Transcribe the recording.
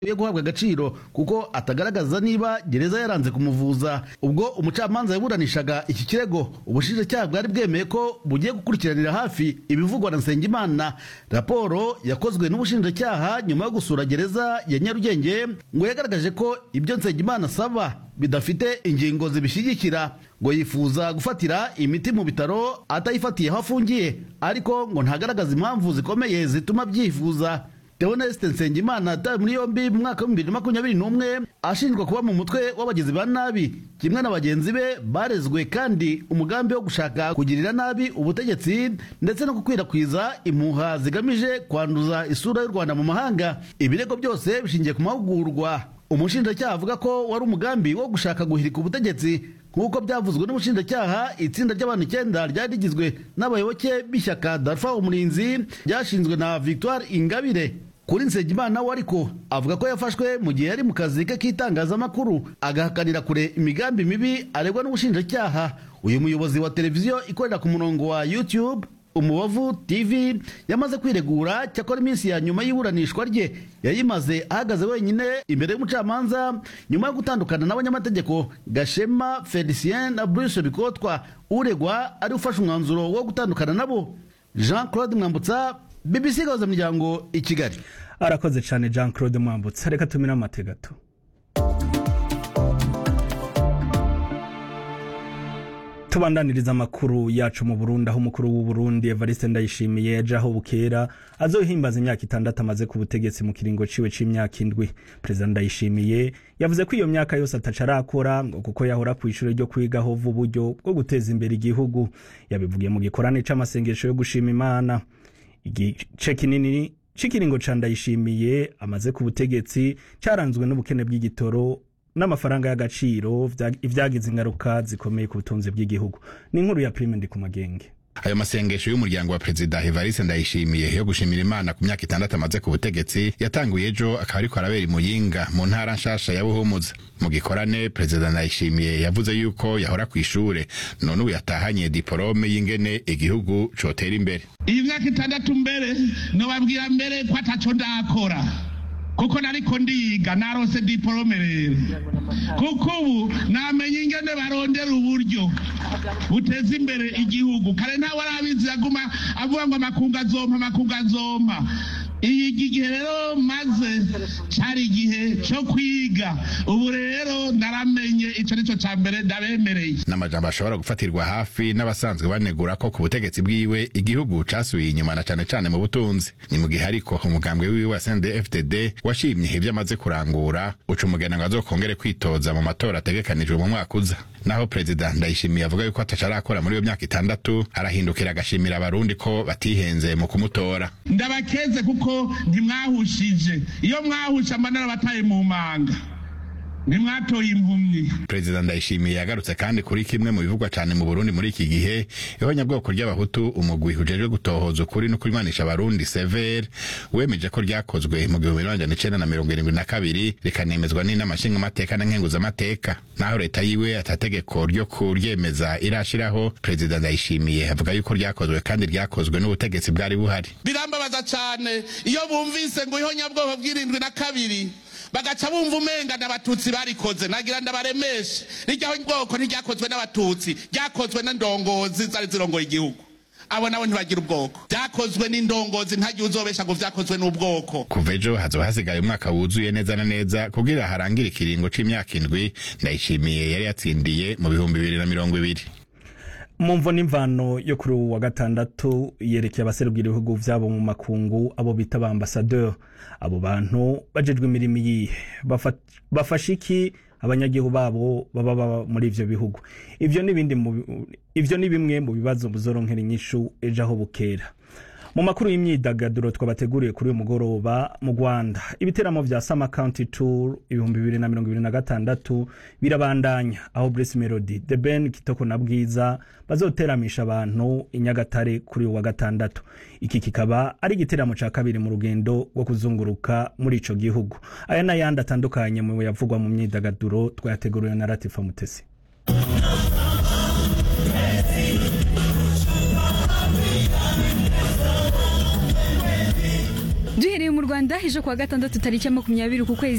yo guhabwa agaciro kuko atagaragaza niba gereza yaranze kumuvuza ubwo umucamanza yaburanishaga iki kirego ubushinjacyaha bwari bwemeye ko bugiye gukurikiranira hafi ibivugwa na nsengimana raporo yakozwe n'ubushinjacyaha nyuma yo gusura gereza ya nyarugenge ngo yagaragaje ko ibyo nsengimana asaba bidafite ingingo zibishyigikira ngo yifuza gufatira imiti mu bitaro atayifatiye aho afungiye ariko ngo ntagaragaza impamvu zikomeye zituma byifuza Theoneste Nsengimana atawe muri yombi mu mwaka w'ibihumbi bibiri na makumyabiri n'umwe ashinjwa kuba mu mutwe w'abagizi ba nabi kimwe na bagenzi be barezwe kandi umugambi wo gushaka kugirira nabi ubutegetsi ndetse no gukwirakwiza impuha zigamije kwanduza isura y'u Rwanda mu mahanga ibirego byose bishingiye ku mahugurwa umushinjacyaha avuga ko wari umugambi wo gushaka guhirika ubutegetsi nk'uko byavuzwe n'ubushinjacyaha itsinda ry'abantu icyenda ryari rigizwe n'abayoboke b'ishyaka darfa umurinzi ryashinzwe na victoire ingabire kuri nsengimana we ariko avuga ko yafashwe mu gihe yari mu kazi ke k'itangazamakuru agahakanira kure imigambi mibi aregwa n'ubushinjacyaha uyu muyobozi wa televiziyo ikorera ku murongo wa youtube umubavu tv yamaze kwiregura cyakora iminsi ya nyuma y'iburanishwa rye yayimaze ahagaze wenyine imbere y'umucamanza nyuma yo gutandukana n'abanyamategeko gashema felicien na bruce bikotwa uregwa ari ufashe umwanzuro wo gutandukana nabo jean claude mwambutsa bbc gahuza miryango i kigali arakoze cyane jean claude mwambutsa reka tumire amate gato tubandaniriza amakuru yacu mu burundi aho umukuru w'u Burundi evariste ndayishimiye yaje aho bukera azohimbaza imyaka itandatu amaze ku butegetsi mu kiringo ciwe c'imyaka indwi perezida ndayishimiye yavuze ko iyo myaka yose ataca arakora ngo kuko yahora ku ishuri ryo kwigaho uburyo bwo guteza imbere igihugu yabivugiye mu gikorane c'amasengesho yo gushima imana igice kinini c'ikiringo ca ndayishimiye amaze ku butegetsi caranzwe n'ubukene bw'igitoro n'amafaranga y'agaciro ibyagize ingaruka zikomeye ku butunzi bw'igihugu ni inkuru ya prime ndi ku magenge ayo masengesho y'umuryango wa perezida evariste ndayishimiye yo gushimira imana ku myaka itandatu amaze ku butegetsi yatanguye ejo akaba ariko arabera imuyinga mu ntara nshasha ya buhumuza mu gikorane perezida ndayishimiye yavuze yuko yahora ku ishure none ubu yatahanye diporome y'ingene igihugu cotera imbere iyi myaka itandatu mbere nobabwira mbere ko ataco ndakora kuko nariko ndiga narose diporome rero kuko ubu namenye ingene barondera uburyo buteza imbere igihugu kare ntawe arabizi aguma avuga ngo amakungu azompa amakungu azompa iyi gihe rero maze cyari igihe cyo kwiga ubu rero naramenye icyo nicyo cya mbere ndabemereye n'amajambo ashobora gufatirwa hafi n'abasanzwe banegura ko ku butegetsi bwiwe igihugu casubiye inyuma na cane cane mu butunzi ni mu gihe ariko umugambwe wiwe wa CNDD-FDD washimye ivyo amaze kurangura uca umugena ngo azokongere kwitoza mu matora ategekanijwe mu mwaka uza naho perezida ndayishimiye avuga yuko ataca arakora muri iyo myaka itandatu arahindukira agashimira abarundi ko batihenze mu kumutora ndabakeze kuko ntimwahushije iyo mwahusha amanara bataye mu manga ntimwatoye impumyi perezida ndayishimiye yagarutse kandi kuri kimwe mu bivugwa cyane mu burundi muri iki gihe ihonyabwoko ry'abahutu umugwi ujejwe gutohoza ukuri no kurimanisha abarundi severe wemeje ko ryakozwe mu gihumbi magana icenda na mirongo irindwi na kabiri rikanemezwa n'inama nshingamateka na nkenguzamateka naho leta yiwe atategeko ryo kuryemeza irashiraho perezida ndayishimiye avuga yuko ryakozwe kandi ryakozwe n'ubutegetsi bwari buhari birambabaza cyane iyo bumvise ngo ihonyabwoko bw'irindwi na kabiri bagaca bumva umenga n'abatutsi barikoze nagira ndabaremeshe rijyaho bwoko ntiryakozwe n'abatutsi ryakozwe n'indongozi zari zirongoye igihugu abo nabo ntibagira ubwoko byakozwe n'indongozi ntagiye uzobesha ngo vyakozwe n'ubwoko kuva ejo hazoba hasigaye umwaka wuzuye neza na neza kugira harangire ikiringo c'imyaka indwi ndayishimiye yari yatsindiye mu bihumbi bibiri na mirongo ibiri mu mvo n'imvano yo kuri uwu wa gatandatu yerekeye abaserukira ibihugu vyabo mu makungu abo bita ba ambasadeur abo bantu bajejwe imirimo iyihe bafasha iki abanyagihugu babo baba baba muri ivyo bihugu ivyo n'ibindi ivyo ni bimwe mu bibazo buzoronkera inyishu ejo aho bukera mu makuru y'imyidagaduro twabateguriye kuri uyu mugoroba mu rwanda ibiteramo vya sama county tour ibihumbi bibiri na mirongo ibiri na gatandatu birabandanya aho Bruce melody the ben kitoko na bwiza bazoteramisha abantu i nyagatare kuri uyu wa gatandatu iki kikaba ari igiteramo ca kabiri mu rugendo rwo kuzunguruka muri ico gihugu aya n'ayandi atandukanye mu yavugwa mu myidagaduro twayateguriwe na latifa mutesi duhereye mu rwanda ejo kuwa gatandatu tariki ya makumyabiri ku kwezi